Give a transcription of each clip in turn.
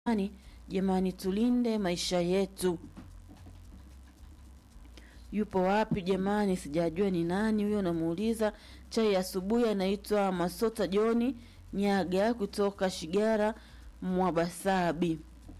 Jamani, jamani, tulinde maisha yetu. Yupo wapi jamani? Sijajua ni nani huyo, namuuliza. Chai ya asubuhi anaitwa Masota Joni Nyaga kutoka Shigara Mwabasabi.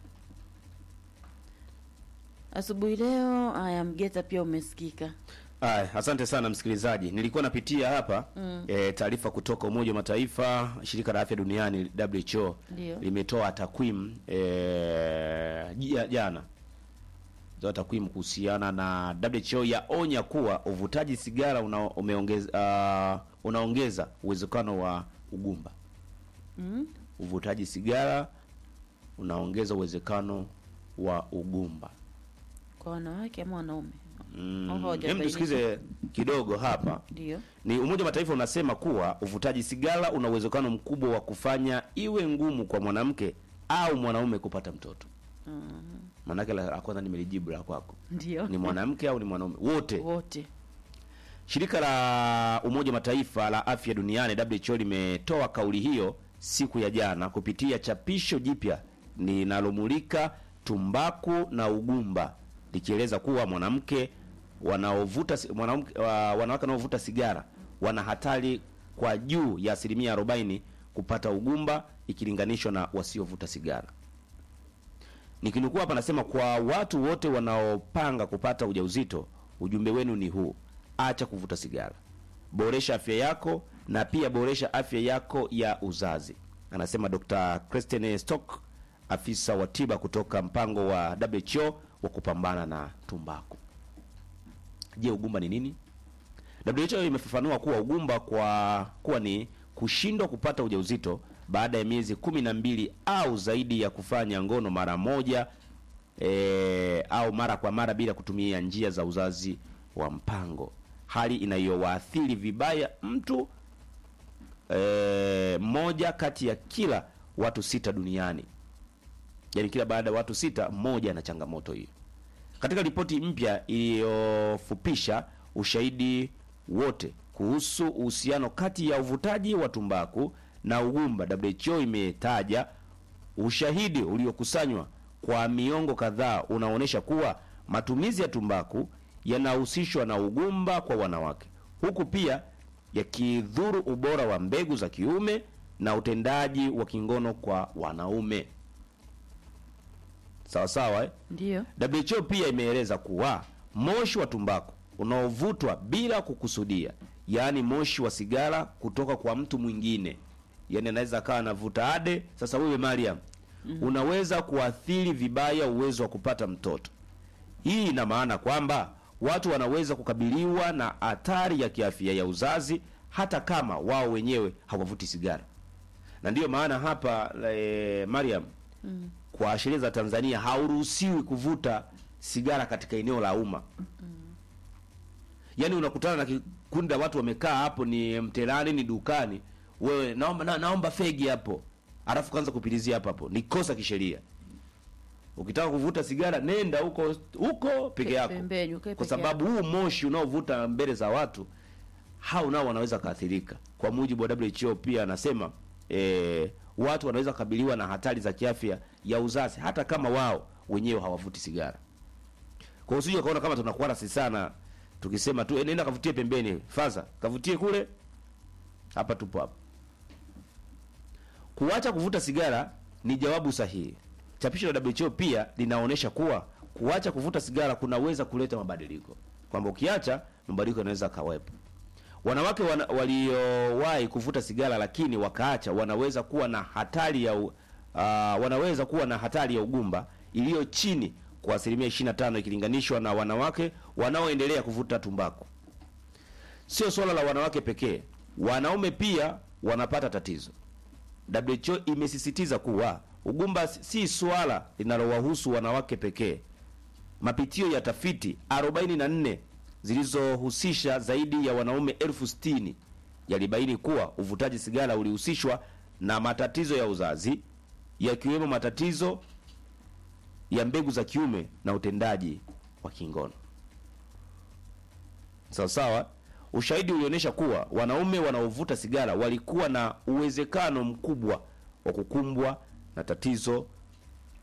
Asubuhi leo haya, Mgeta pia umesikika. Aya, asante sana msikilizaji. Nilikuwa napitia hapa Mm. e, taarifa kutoka Umoja wa Mataifa, shirika la afya duniani WHO Ndio. limetoa takwimu e, jia- jana toa takwimu kuhusiana na WHO yaonya kuwa uvutaji sigara una, umeongeza, uh, unaongeza uwezekano wa ugumba. Mm? Uvutaji sigara unaongeza uwezekano wa ugumba. Kwa wanawake ama wanaume? Mm. Au hawajabainisha? Hem, tusikize kidogo hapa. Ndio. Ni Umoja wa Mataifa unasema kuwa uvutaji sigara una uwezekano mkubwa wa kufanya iwe ngumu kwa mwanamke au mwanaume kupata mtoto. Mhm. Maanake la la kwanza nimelijibu la kwako, Ndio. ni mwanamke au ni mwanaume? Wote. Wote. Shirika la Umoja wa Mataifa la afya duniani WHO limetoa kauli hiyo siku ya jana kupitia chapisho jipya linalomulika tumbaku na ugumba, likieleza kuwa mwanamke wanaovuta si- mwanamke wa- wanawake wanaovuta sigara wana hatari kwa juu ya asilimia 40 kupata ugumba ikilinganishwa na wasiovuta sigara. Nikinukuu hapa nasema, kwa watu wote wanaopanga kupata ujauzito, ujumbe wenu ni huu: acha kuvuta sigara, boresha afya yako na pia boresha afya yako ya uzazi, anasema Dr. Kristen Stock, afisa wa tiba kutoka mpango wa WHO wa kupambana na tumbaku. Je, ugumba ni nini? WHO imefafanua kuwa ugumba kwa kuwa ni kushindwa kupata ujauzito baada ya miezi kumi na mbili au zaidi ya kufanya ngono mara moja e, au mara kwa mara bila kutumia njia za uzazi wa mpango, hali inayowaathiri vibaya mtu e, mmoja kati ya kila watu sita duniani. Yaani kila baada ya watu sita mmoja ana changamoto hiyo. Katika ripoti mpya iliyofupisha ushahidi wote kuhusu uhusiano kati ya uvutaji wa tumbaku na ugumba, WHO imetaja ushahidi uliokusanywa kwa miongo kadhaa unaonyesha kuwa matumizi ya tumbaku yanahusishwa na ugumba kwa wanawake, huku pia yakidhuru ubora wa mbegu za kiume na utendaji wa kingono kwa wanaume. Sawa sawa, eh? Ndio. WHO pia imeeleza kuwa moshi wa tumbaku unaovutwa bila kukusudia, yaani moshi wa sigara kutoka kwa mtu mwingine, yaani anaweza akawa anavuta ade. Sasa wewe Mariam, unaweza kuathiri vibaya uwezo wa kupata mtoto. Hii ina maana kwamba watu wanaweza kukabiliwa na hatari ya kiafya ya uzazi hata kama wao wenyewe hawavuti sigara, na ndiyo maana hapa e, Mariam Mm. kwa sheria za Tanzania hauruhusiwi kuvuta sigara katika eneo la umma. Yaani unakutana na kikundi la watu wamekaa hapo, ni mtelani, ni dukani, wewe naomba na, naomba fegi hapo, alafu kwanza kupilizia hapo hapo, ni kosa kisheria. Ukitaka kuvuta sigara nenda huko huko peke yako, Pembeni, ukae kwa peke sababu huu moshi unaovuta mbele za watu hao nao wanaweza kaathirika. Kwa mujibu wa WHO pia anasema eh, watu wanaweza kukabiliwa na hatari za kiafya ya uzazi hata kama wao wenyewe hawavuti sigara. Kwa hiyo usije kaona kama tunakuwa sisi sana tukisema tu "Eh, nenda kavutie pembeni, faza kavutie kule, hapa tupo hapa. Kuacha kuvuta sigara ni jawabu sahihi. Chapisho la WHO pia linaonyesha kuwa kuacha kuvuta sigara kunaweza kuleta mabadiliko, kwamba ukiacha mabadiliko yanaweza kawepo. Wanawake wana, waliowahi kuvuta sigara lakini wakaacha wanaweza kuwa na hatari ya u, uh, wanaweza kuwa na hatari ya ugumba iliyo chini kwa asilimia 25 ikilinganishwa na wanawake wanaoendelea kuvuta tumbaku. Sio swala la wanawake pekee, wanaume pia wanapata tatizo. WHO imesisitiza kuwa ugumba si swala linalowahusu wanawake pekee. Mapitio ya tafiti 44 zilizohusisha zaidi ya wanaume elfu sitini yalibaini kuwa uvutaji sigara ulihusishwa na matatizo ya uzazi yakiwemo matatizo ya mbegu za kiume na utendaji wa kingono. Sawa sawa. Ushahidi ulionyesha kuwa wanaume wanaovuta sigara walikuwa na uwezekano mkubwa wa kukumbwa na tatizo